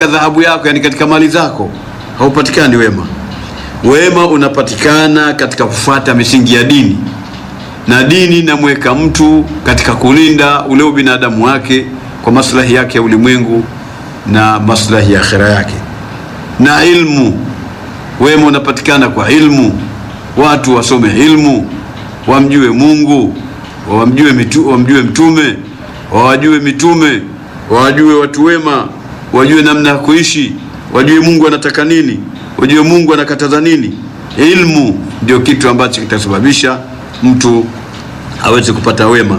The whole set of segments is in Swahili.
dhahabu yako, yani katika mali zako, haupatikani wema. Wema unapatikana katika kufuata misingi ya dini, na dini inamweka mtu katika kulinda ule ubinadamu wake kwa maslahi yake ya ulimwengu na maslahi ya akhira yake. Na ilmu, wema unapatikana kwa ilmu, watu wasome ilmu, wamjue Mungu, wamjue mitu, wamjue mtume, wawajue mitume, wawajue watu wema, wajue namna ya kuishi, wajue Mungu anataka nini, wajue Mungu anakataza nini. Ilmu ndio kitu ambacho kitasababisha mtu aweze kupata wema.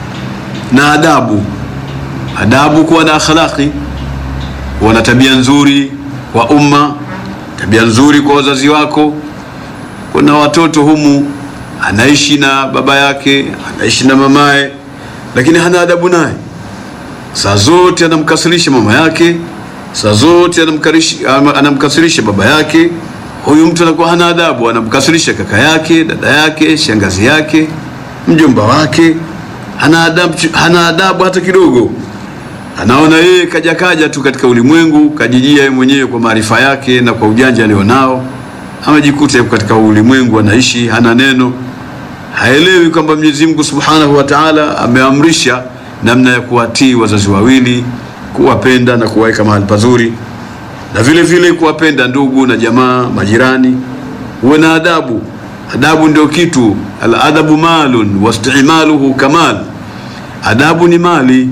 Na adabu, adabu, kuwa na akhlaqi, kuwa na tabia nzuri kwa umma, tabia nzuri kwa wazazi wako. Kuna watoto humu anaishi na baba yake, anaishi na mamaye, lakini hana adabu naye. Saa zote anamkasirisha mama yake, saa zote anamkarishi- anamkasirisha baba yake. Huyu mtu anakuwa hana adabu, anamkasirisha kaka yake, dada yake, shangazi yake, mjomba wake. Hana adabu, hana adabu hata kidogo. Anaona yeye kaja kaja tu katika ulimwengu, kajijia yeye mwenyewe kwa maarifa yake na kwa ujanja alionao, amejikuta yuko katika ulimwengu anaishi, hana neno, haelewi kwamba Mwenyezi Mungu Subhanahu wa Ta'ala ameamrisha namna ya kuwatii wazazi wawili, kuwapenda na kuwaweka mahali pazuri, na vile vile kuwapenda ndugu na jamaa, majirani. Uwe na adabu. Adabu ndio kitu, al-adabu malun wastimaluhu kamal. Adabu ni mali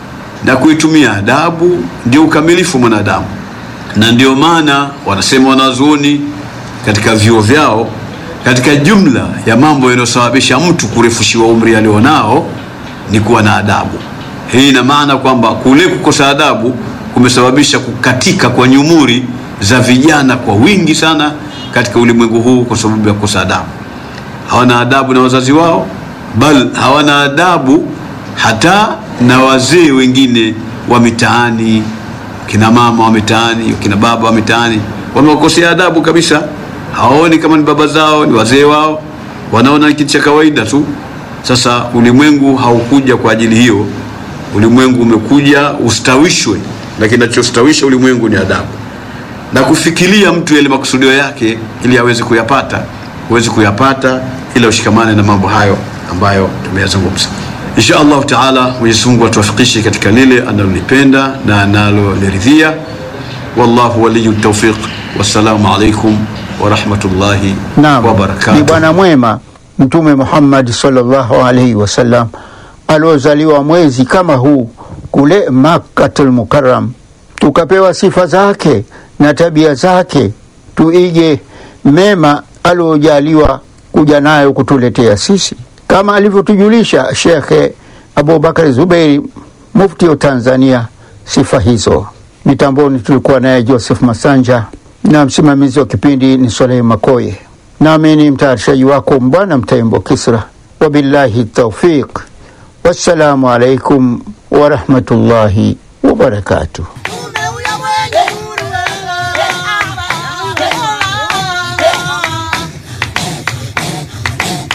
na kuitumia adabu ndio ukamilifu mwanadamu, na ndio maana wanasema wanazuoni katika vyuo vyao, katika jumla ya mambo yanayosababisha mtu kurefushiwa umri alionao ni kuwa na adabu. Hii ina maana kwamba kule kukosa adabu kumesababisha kukatika kwa nyumuri za vijana kwa wingi sana katika ulimwengu huu, kwa sababu ya kukosa adabu. Hawana adabu na wazazi wao, bal hawana adabu hata na wazee wengine wa mitaani, kina mama wa mitaani, kina baba wa mitaani, wamewakosea adabu kabisa. Hawaoni kama ni baba zao, ni wazee wao, wanaona ni kitu cha kawaida tu. Sasa ulimwengu haukuja kwa ajili hiyo. Ulimwengu umekuja ustawishwe, na kinachostawisha ulimwengu ni adabu na kufikiria mtu yale makusudio yake, ili aweze kuyapata, huwezi kuyapata ila ushikamane na mambo hayo ambayo tumeyazungumza. Insha Allahu taala, Mwenyezi Mungu atuwafikishe katika lile analolipenda na analoliridhia. Wallahu waliyu tawfiq. Wassalamu alaikum warahmatullahi Naam, ni wabarakatuh. bwana mwema Mtume Muhammad sallallahu alaihi wasallam aliozaliwa mwezi kama huu kule Makkatul Mukarram, tukapewa sifa zake na tabia zake, tuige mema aliojaliwa kuja nayo kutuletea sisi, kama alivyotujulisha Shekhe Abubakar Zubeiri, mufti wa Tanzania, sifa hizo. Mitamboni tulikuwa naye Joseph Masanja na msimamizi wa kipindi ni Solehe Makoye, nami ni mtayarishaji wako Mbwana Mtaimbo Kisra. Wabillahi taufiq, wassalamu alaikum warahmatullahi wabarakatuh.